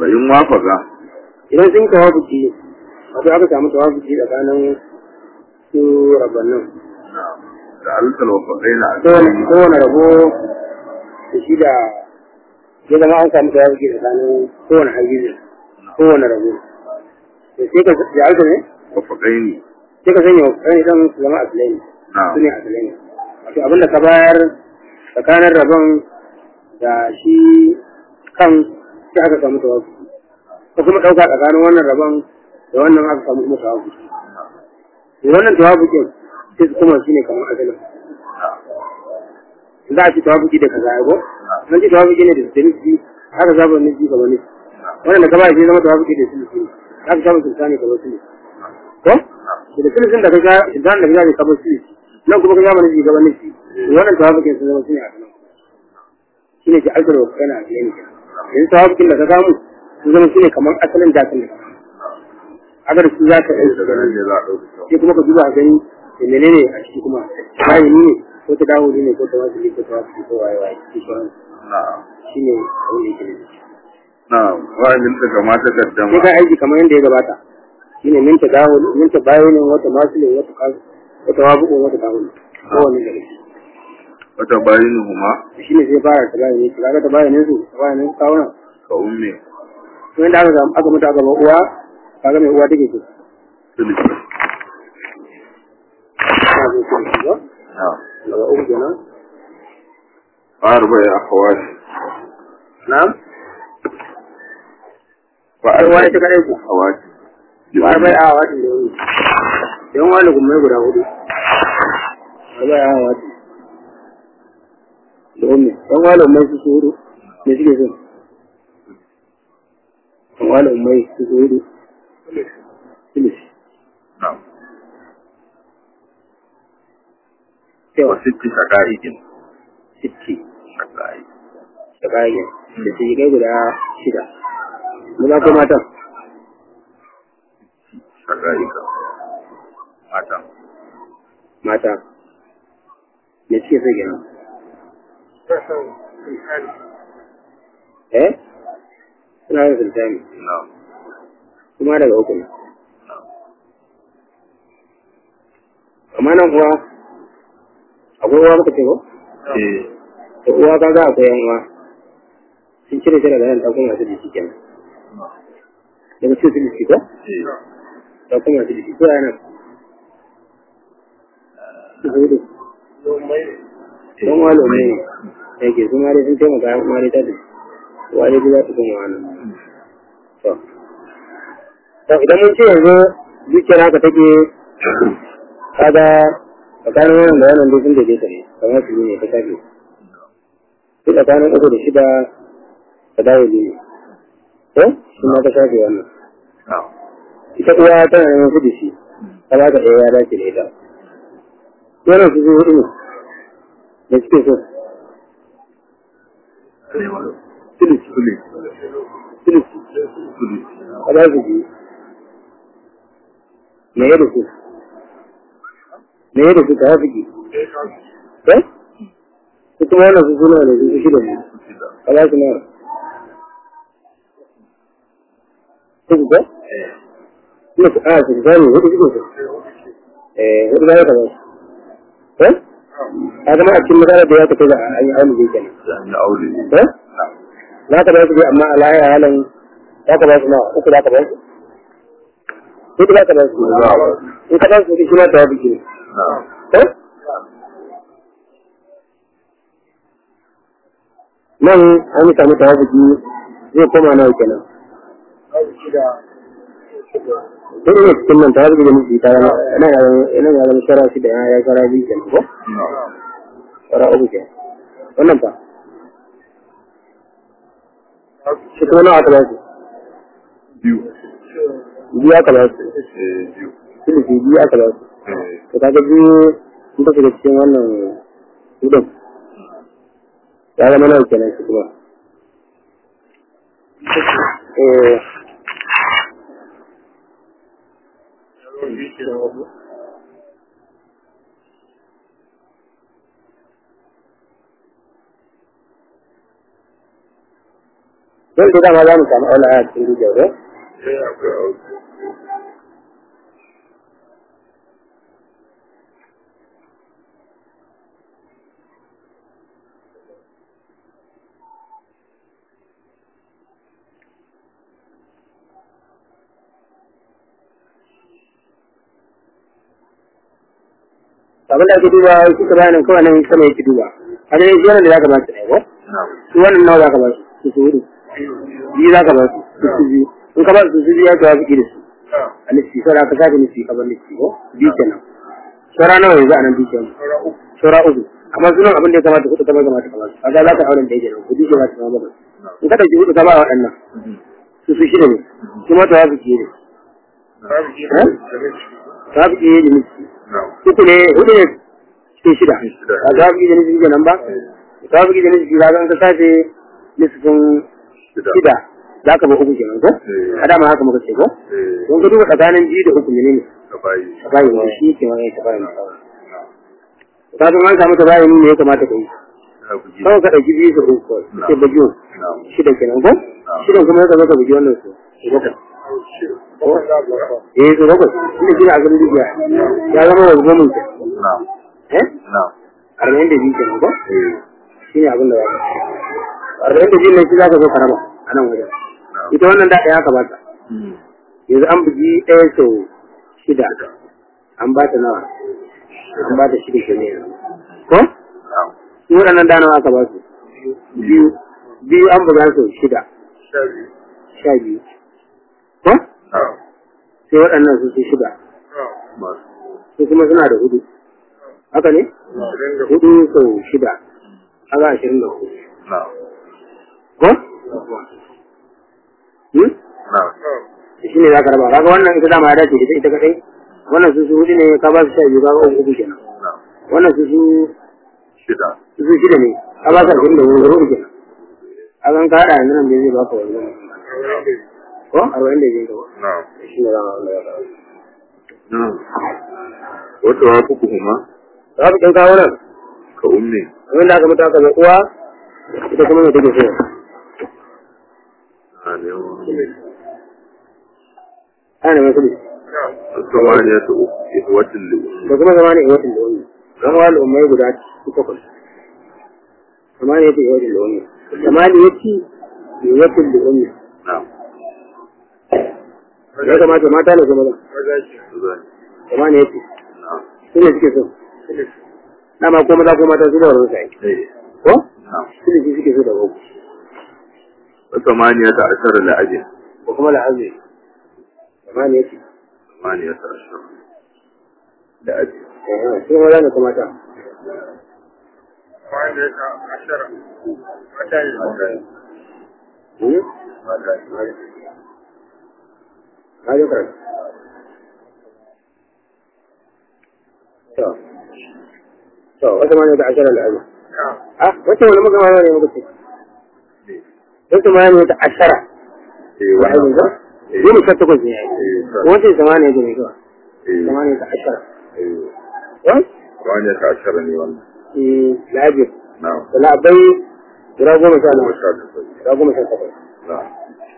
fa in wafaka idan sun tawafuki wato aka samu tawafuki tsakanin su rabannin da alkal wafaqaina a kowane cikin kowane rabo da shi da ya zama an samu tawafuki tsakanin kowane hajjizi kowane rabo da sai ka da alka ne wafaqaini sai ka sanya wani idan su zama asilai ne na'am su ne asilai ne wato abinda ka bayar tsakanin rabon da shi kan sai aka samu tawafuki ko kuma ɗauka tsakanin wannan rabon da wannan aka samu kuma tawafuki to wannan tawafukin sai su kuma shi ne kamar asalin za a ci tawafuki da kaza yago an ci tawafuki ne da sinisi haka zaba nufi gaba nufi wannan da ka ba shi zama tawafuki da sinisi ne haka samun sultani gaba sinisi ko da sinisin da ka ga idan da ka ga gaba sinisi nan kuma ka ga nufi gaba nufi wannan tawafukin sun zama su ne a kanan shi ne ji alkar wa kana a yanzu yanzu tawafukin da ka samu sun zama su ne kamar asalin dakin da ka samu haka da su za ka ɗauki daga nan ne za a ɗauka sai kuma ka duba a gani da menene a ciki kuma bayani ne ko ta dawo ne ko ta wasu ko ta wasu ko waye waye shi sauran na'am shi ne abin da yake da shi na'am wa'in ta kamata sai kaddama ka aiki kamar yadda ya gabata shi ne minta dawo minta bayo ne wata masu ne wata kasu wata wabu wata dawo ne kowane da shi wata bayinuhuma shi ne sai fara ta bayo ne shi kaga ta bayo ne su ta bayo ne su kawo nan ka umme to yadda aka samu aka mutu aka ba uwa kaga mai uwa take so sulhi ina zo shi ne ba na'am daga uku kenan arba ya akhawati na'am wa ai wani ta kadai ku akhawati ba bai a watan da yau yan wani gummai guda hudu ba bai a watan da umme yan wani ummai su su hudu me suke so yan wani ummai su su hudu filis na'am cewa wa sitti shaqa'iqin sitti shaqa'i da kayan da su yi kai guda shida maza ko matan shaqa'ika mata mata me suke so kenan eh suna yin sultani na'am kuma daga uku ne amma nan kuwa akwai uwa muka ce ko eh to uwa ka ga akwai yan uwa sun cire shi daga nan ta kuma su jiki kenan daga cikin su jiki ko eh ta kuma su jiki ko yana su hudu don walo ne yake su ma dai sun taimaka ma dai ta da uwa dai za su kuma wannan to to idan mun ce yanzu dukiyar haka take kaga tsakanin wannan da wannan dai sun daidaita ne kamar su ne ta kafe sai tsakanin uku da shida ta dawo ne ko shi ma ta shafe wannan na'am ita uwa tana neman kudi shi ta ba ka ɗaya ya dace da ita wannan su zuwa hudu ne da suke so sulhi sulhi sulus sulhi a ba su biyu me ya da su me ya da su ta hafi ki eh su kuma wannan su suna da su su shida ne shida a ba su nawa su ku ko kuma su a su gane hudu suke so eh hudu ba ya kama su eh a zama a cikin magana da ya tafi da an yi aulu zai kenan an yi aure eh za ka ba su dai amma a lahira halin za ka ba su nawa uku za ka ba su hudu za ka ba su za a ba in ka ba su hudu shi ma tawabi ne na'am eh nan an yi samu tawabi zai koma nawa kenan hudu ne cikin nan tawabi da miji ta yana nan ya zama nan ya zama shara shi da ya ya shara biyu kenan ko na'am shara uku kenan wannan fa shi kuma nawa aka ba su biyu biyu aka ba su eh biyu sulusi biyu aka ba su eh to kaga biyu sun tafi da cikin wannan hudun ya zama nawa kenan shi kuma eh don da dama za mu samu aula a cikin rijiyar ko Eh, akwai aure. abin da ake duba shi ka bayanin kawai nan sama yake duba a dai shi wannan da zaka ba su ne ko Na'am. su wannan nawa zaka ba su su su hudu biyu zaka ba su su su biyu in ka ba su su biyu ya kawo su da su Na'am. a lissi saura ka sake lissi ka bar lissi ko biyu kenan saura nawa yanzu a nan biyu kenan Saura uku. saura uku amma sunan abin da ya kamata hudu kamar kamata kamar su kaga za ka auren da yake nan kudi ke za ta zama bakwai in ka ɗauki hudu ka ba waɗannan su su shida ne kuma ta wafi ke ne Babu ke Eh? ta wafi ke da miki Na'am. uku ne hudu ne cikin shida Shida. a ta wafi da miki kenan ba ta wafi da miki za ka sace nisfin Shida. shida za ka ba uku kenan ko Eh. a dama haka muka ce ko Eh, don ka duba tsakanin biyu da uku ne ne ka bayi. ka bayi ne shi ke wani ka bayi ne Na'am. ka san an samu ta bayi ne ya kamata ka yi Ka bugi. kawai ka ɗauki biyu da uku kawai Na'am. sai bagiyo Na'am. shida kenan ko shidan kuma ya zo ka bugi wannan su su bakwai Bakwai za a buga. eh su bakwai shi ne a garin dukiya ya zama wa goma ke Na'am. eh Na'am. arba'in da biyu kenan ko Eh, shi ne abin da za ka arba'in da biyu ne shi za ka zo ka raba a nan wajen na'am. ita wannan da ɗaya ka ba ta Hmm. yanzu an bugi ɗaya sau shida an ba ta nawa an ba ta shida kenan yanzu ko Na'am. su waɗannan da nawa aka ba su biyu biyu an buga sau shida Sha biyu. sha biyu ko Na'am. sai waɗannan su su shida Masu. su kuma suna da hudu haka ne Ashirin da hudu sau shida haka ashirin da hudu Na'am. ko hmm? Na'am. shi ne za ka raba kaga wannan ita dama ya dace ita ita kadai wannan su su hudu ne ka ba su sha biyu kaga uku uku kenan Na'am. wannan su su Shida. su su shida ne ka ba su ashirin da hudu hudu kenan a kan ka haɗa yanzu nan bai zai baka wani ko arba'in da biyu Na'am. shi ne za ka raba Na'am. Wata wa kuku kuma za ku ɗan kawo nan ka umne. abin da aka mutu aka ga uwa ita kuma mai take so A ne wa. ana mai kudi Samaniya ta uku watan li'ummi. da kuma zama ne iwatin da wani zama wani umai guda takwas zamani yake iwatin da wani zamani yake iwatin da wani Na'am. ya kamata mata ne kuma zan Zai. zamani yake Na'am. su ne suke so dama ko maza ko mata su da wani sai Eh. ko Na'am. su ne suke so da uku Samaniya ta ashara la'ajin. ko kuma la'azi zamani yake Samaniya ta ashara. La'ajin. eh su maza ne kuma mata Samaniya ta ashara. Mata ne. Mata ne. hmm? Mata ne. na ji karatu to to wata ma ne da ashirar la'azi ah wata wani muka ma ne muka ce wata ma ne ta ashara Eh, la'azi wannan. ba Eh. goma sha takwas ne ya yi Eh, sa- wancan samaniya ne mai kawai eh, samaniya ta ashara eh. eh Samaniya ta ashara ne wannan. eh la'aji Na'am. da la'abai guda goma sha Goma nawa sha takwas. guda goma sha takwas Na'am.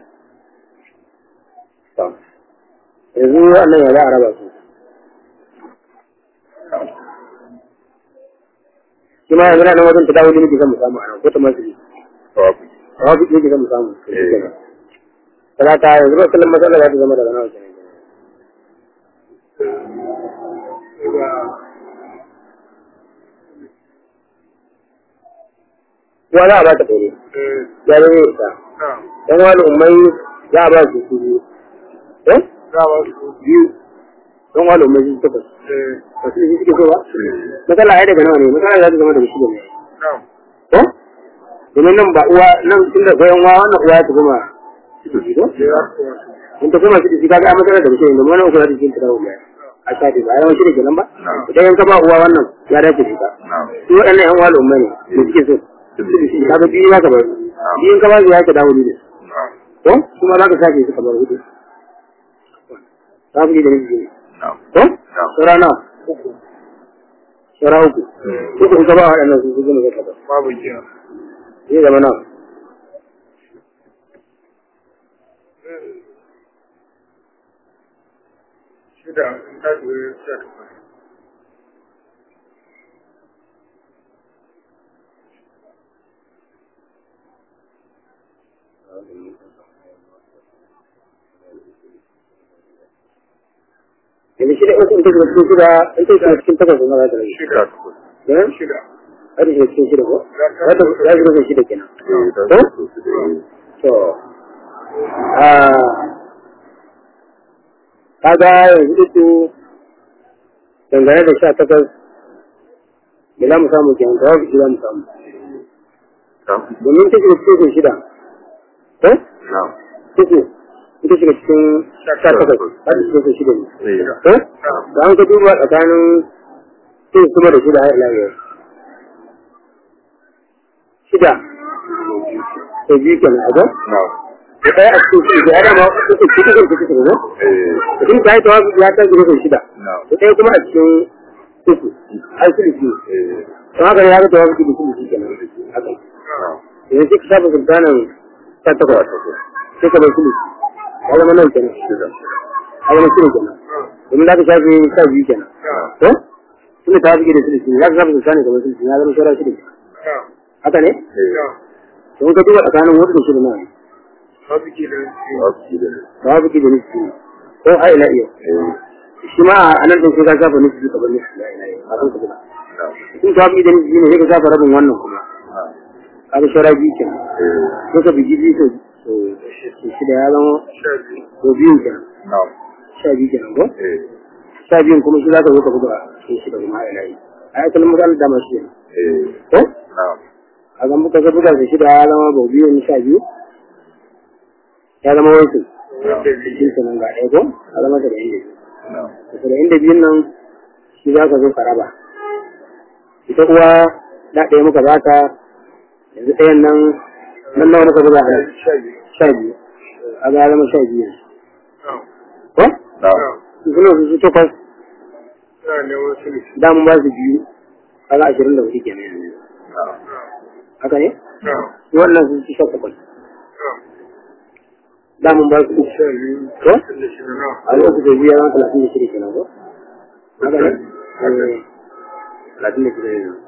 to yanzu wannan ya za a raba su shi ma yanzu na nan wajen ta dawo ne nake son mu samu a nan ko ta masu Tawafi. rawa duk yake zan mu samu Eh. talata yanzu ba kullum matsala za ta zama daga nawa kenan kuwa za a ba ta ɗore ya zama ya isa dan wani ummai za a ba su su biyu eh biyu dan wani ummai su takwas ba su suke so ba matsala ai daga nawa ne matsala za ta zama daga shida ne ko domin nan ba uwa nan tunda bayan uwa wannan uwa ta kuma shida shi ko in ta kuma shida shi kaga a matsala daga shida ne domin wannan uku za ta cikin tara ummai a shafi ba yawan shida kenan ba idan yanka ba uwa wannan ya dace da ita Na'am. su waɗannan yan uwa ummai ne da suke so kaga biyu za ka bar biyu in ka ba su ya ka dawo ne Na'am. ko kuma za ka sake su kamar hudu za ku yi da nufi ne Na'am. ko saura nawa saura uku uku in ka ba waɗannan su su gama zaka ba Babu jiya. zai zama nawa shida ta duwe sha takwas yanzu shida in kun tafi cikin shida in tafi cikin cikin takwas kuma za ta rage Shida takwas. eh shida za ta shiga cikin shida ko za ta za ta shiga shida kenan Eh, ta zo su da yi. to ah kaga yanzu uku dangane da sha takwas me za mu samu kenan ta wafi za mu samu Ta? domin ta shiga cikin shida ko Na. uku ita shiga cikin sha takwas za ta shiga shida ne Eh, ya. ko da an ka duba tsakanin sun kuma da shida har ila yau shida to biyu kenan a ga Na. da ɗaya a cikin shida ya dama uku uku uku uku uku ne Eh, mutum ta yi tawafi ya ta gina kai shida na. da ɗaya kuma a cikin uku har sulisi Eh, don haka ne ya ga tawafi da sulisi kenan haka na. yanzu sai ka shafa sultanin ta takwas sai ka bar sulisi ya zama nan kenan Shida. ya zama shida kenan domin za ka shafe sha biyu kenan ko tunda tawafi da sulisi za ka shafa sultanin kamar sulisi ya zama shara shida haka ne Eh, don ka duba tsakanin wata da shida nan babu ke da ta su da yi. tawafi da nufi ko har ila yau Eh, shi ma a nan ɗin sai ka shafa nufi ka bar nufi ya ila yau a kan ka buga na. in ka bi da nufi ne sai ka shafa rabin wannan kuma Na. kaga shara biyu kenan Eh, sai ka bigi biyu sau sau shida ya zama sha biyu sau biyu kenan na. sha biyu kenan ko Eh, sha biyun kuma shi za ka zo ka buga sai shida kuma a ila yau a yi kullum matsalar dama shi ne eh, ko na. a ga muka ga buga da shida ya zama bau biyu ni sha biyu ya zama wasu wanda biyu shi kenan ga ɗaya ko a zama da ɗaya Na. da inda biyun nan shi za ka zo ka raba ita uwa da ɗaya muka ba ta yanzu ɗayan nan nan nawa muka buga a nan sha biyu sha biyu a ga ya zama sha biyu yanzu. na ko Na. su suna su su takwas na neman sulisi da mun ba su biyu kaga ashirin da hudu kenan yanzu Na. haka ne na su wannan su su sha takwas da mun ba su sha biyu ko tun da shida na a lokacin da biyu ya zama talatin da shida kenan ko haka ne Eh, talatin da shida yanzu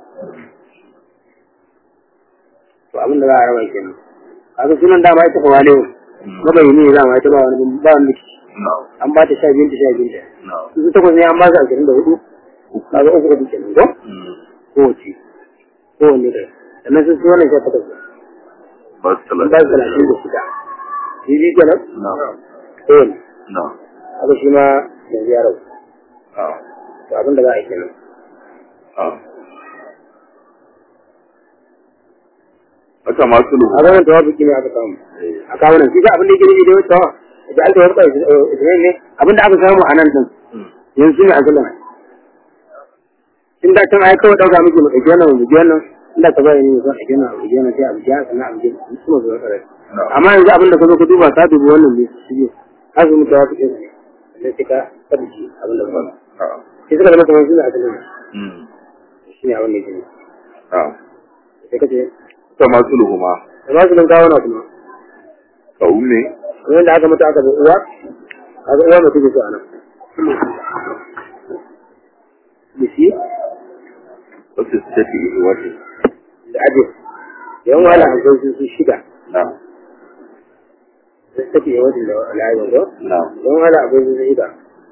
to abin da za a raba kenan kaga sunan dama ita fa wale mabayini ne dama ita ba wani ba wani rikici Na. an ba ta sha biyun ta sha biyun ta Na. su su takwas ne an ba su ashirin da hudu kaga uku da duke nan ko Mm. kowace kowanne da sannan sun su wannan sha takwas ne Ba su an ba su talatin da shida shi biyu kenan Na. kowanne Na. haka shi ma yanzu ya rabu Na. to abin da za a yi kenan Na. Haka masu lubu. a ganin tawafuki ne aka samu a kawo nan shi ga abin da yake nufi da wata da aka warka Isra'il ne abin da aka samu a nan din yanzu ne asalin in da can ai kawai dauka miki mu dauki wannan mu ji wannan in da ka bari ne ka dauki wannan mu ji wannan sai a biya sannan a biya su ma zuwa kare amma yanzu abin da ka zo ka duba ka dubi wannan ne shi ne ka zo mu tawafuki ne sai sai ka tabbaci abin da ka faɗa Na. sai suka zama kamar su ne asalin Mm. shi ne abin da yake ne Na. sai ka ce Haka masu lubu ma. da ba su nan kawo na kuma Ka ume. kamar da aka mutu aka bar uwa aka uwa mutu ke so a nan bisi Wasu su tafi ihu wata. da aje yawan wala a zai su shida Na. da su tafi yawan da al'ayyar ko Na. yawan wala a zai su shida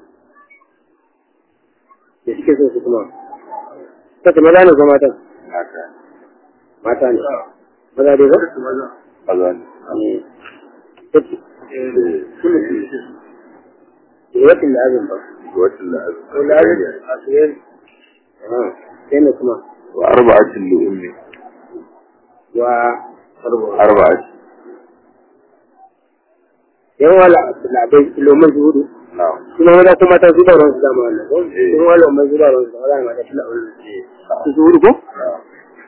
da suke so su kuma ta ce maza ne ko mata Haka. mata ne maza dai ba Kaza ne. ne ta ce Eh, yawan da azin ba Watan da ko da azin a suyar sai ne kuma wa arba'atin li ummi wa arba'ati yawan wala labai lomin su hudu na'am kuma wanda kuma ta su da ruwan su dama wannan ko kuma wala lomin su da ruwan su da wala mata shi da wannan su su hudu ko na'am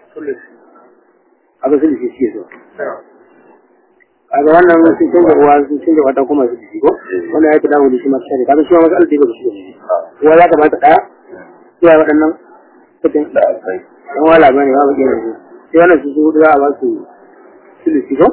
aka su shi shi so kaga wannan sun canza uwa sun canza wata kuma su shi ko wannan ya ta dawo da shi ma shi kaga shi ma masu alƙi ba su shi uwa ya kamata daya iya waɗannan kudin da akwai dan wala bane ba mu gina su sai wannan su su hudu za a ba su sulusi ko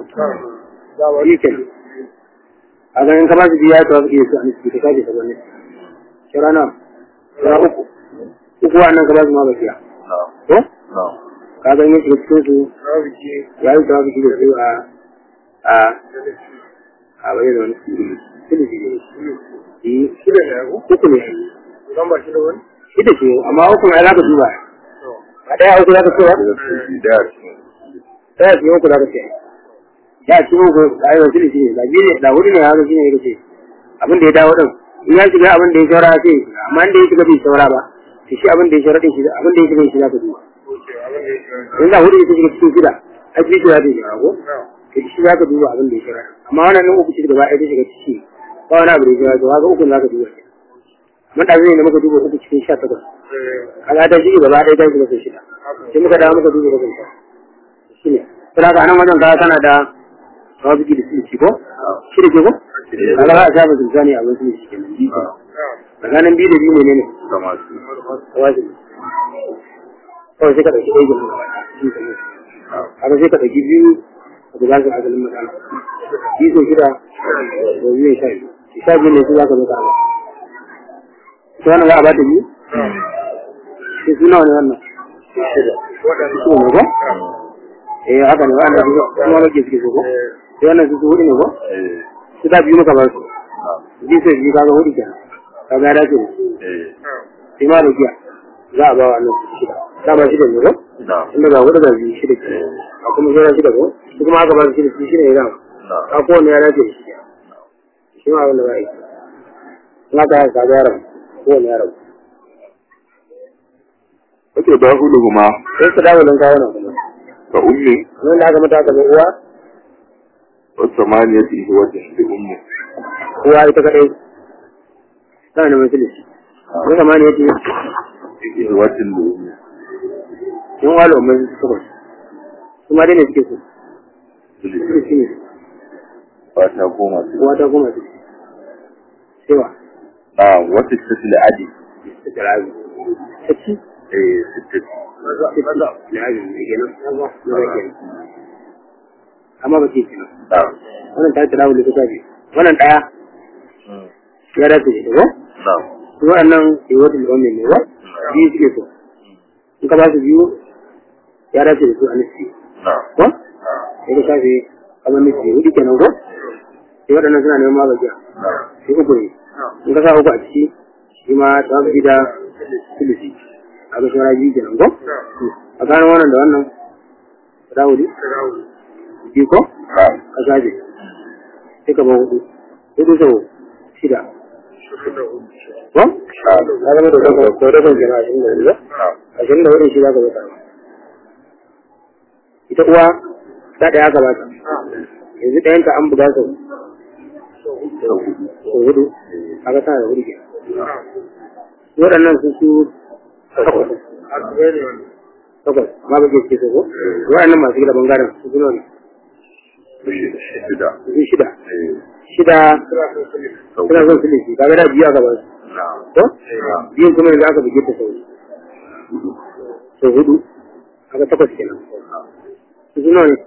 shi ke a ganin ka ba su biya ta wasu ke su a nisi ka kaje sabon nisi shara na shara uku uku wannan ka ba su ma bakiya na'am ko na'am ka ga yin shiga cikin su babu ke ya yi tawafi shi da su a a a bai da wani sulusi ne shi shida ne ko uku ne zan ba shi da wani shi da ce amma uku ne za ka duba to a ɗaya uku za ka cewa da su da su ɗaya ce uku za ka ce ya ce uku a yi wasu shi ne da biyu ne da hudu ne haka shi ne ya ce abin da ya dawo ɗin in ya shiga abin da ya shaura sai ya shiga amma inda ya shiga bai shaura ba to shi abin da ya shaura ɗin shi abin da ya shiga shi za ka duba oke abin da ya shi in da hudu ne ta shiga cikin shida a biyu ce za ta shiga ko na to shi za ka duba abin da ya shaura amma wannan nan uku ce gaba ɗaya ta shiga ciki ba wani abu da ya shaura to haka uku za ka duba mun da zai ne muka duba uku cikin sha takwas eh kaga ta shige gaba ɗaya ta shiga sau shida haka sai muka dawo muka duba rabin ta shi ne sai ka anan wajen kaga tana da tawabiki da sulci ko shi da ke ko kaga za a sha bakin sani a wasu sulci kenan biyu kenan. na tsakanin biyu da biyu ne ne kama su tawazi kawai sai ka ɗauki ɗaya gina gaba ɗaya shi kenan kaga sai ka ɗauki biyu a guda su asalin matsala biyu sau shida da biyu sha biyu sha biyu ne su za ka zo ka ba ita wannan za a ba ta biyu sai suna wani wannan shida waɗanda su ne ko eh haka ne wannan su kuma rage suke so ko sai wannan su su hudu ne ko eh su da biyu muka ba su na'am biyu sai biyu kaga hudu kenan kaga ya dace da su eh sai ma da giya za a ba wa nan su shida dama shida ne ko na'am inda ga hudu ga biyu shida kenan a kuma shida shida ko su kuma aka ba su shida su shida ne dama na'am a kowane ya dace da shi kenan shi ma abin da za a yi in aka yi kaga yaron kowane yaron Wace da hudu kuma sai su dawo don kawo nan kuma ka ummi nan da aka mata aka ga uwa wasu maniyati wata da ummi uwa ita kadai tana da majalisi ne kama ne yake wata da ummi yan walo mai takwas su ma dai ne suke so su shi ne fata goma su uwa ta goma su cewa na wata ta da adi ta jirabi ta ci eh sittin ta ci jirabi mai kenan na ba kenan amma ba ce kenan na wannan ta jirabi da ta biyu wannan ɗaya ya dace da ita ko na su waɗannan yiwuwar da wannan ne ba biyu suke so in ka ba su biyu ya dace da su a nufi na ko sai ka shafe kamar nufi hudu kenan ko sai waɗannan suna neman magajiya na sai uku ne in ka sa uku a ciki shi ma ta fi da filisi a ga shawara biyu kenan ko a gano wannan da wannan guda hudu biyu ko na ka shafe sai ka ba hudu hudu sau shida ko ka zama da daga ko daga kenan ashirin da hudu ba na ashirin da hudu shi za ka bata ita uwa ta ɗaya ka bata yanzu ɗayanta an buga sau sau hudu kaga tana da hudu ke waɗannan su su takwas takwas ma ba ke ce ko waɗannan masu gida bangaren su suna ne shida su shida eh shida sau suna son su lisi kaga da biyu aka ba su na to biyun kuma yanzu aka buge ta sau sau hudu kaga takwas kenan su suna ne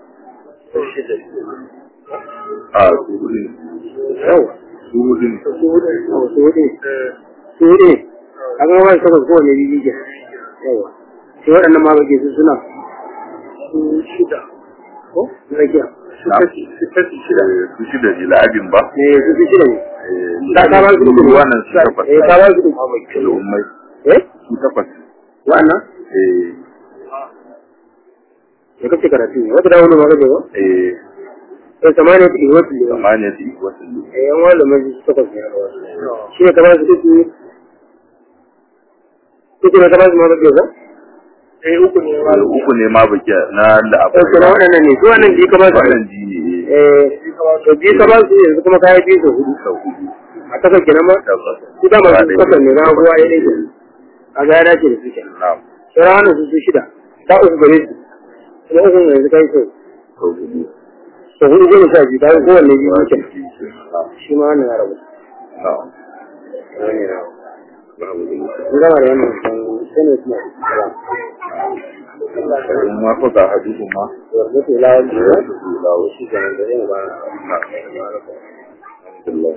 a su hudu ne yawa su hudu ne su hudu ne su hudu ne su hudu ne kaga ma ba su takwas kowane biyu ke yawa sai waɗannan ma bage su suna su shida ko na rakiya na shida su shida ne la'abin ba eh su su shida ne eh da ka ba su uku wannan su takwas eh ka ba su uku da ummai eh su takwas wannan eh ya kace karatu ne wata dawo ne ma kace ba eh eh samaniya ta iwatu ne samaniya ta wasu ne eh yan wala mai su takwas ne shi ne ka ba su uku uku ne ka ba su ma kace ba eh uku ne ma uku ne ma baki na eh la'abai kuma waɗannan ne su wannan biyu ka ba su wannan ji ne eh to biyu ka ba su yanzu kuma kayi biyu sau hudu sau hudu a takwas kenan ma tabbas su da masu takwas ne na ruwa ya ɗaya kenan a ga ya dace da su kenan na sauran wannan su su shida ta uku gare su kuma uku yanzu kai sau sau hudu sau hudu goma sha biyu kayan kowanne biyu na kenan shi ma wannan ya rabu na wannan ya rabu mun gama da wannan sai ne kuma in ma ko ga hadisin ma wargatu lawal da da su lawo shi kenan da yin ba na alhamdulillah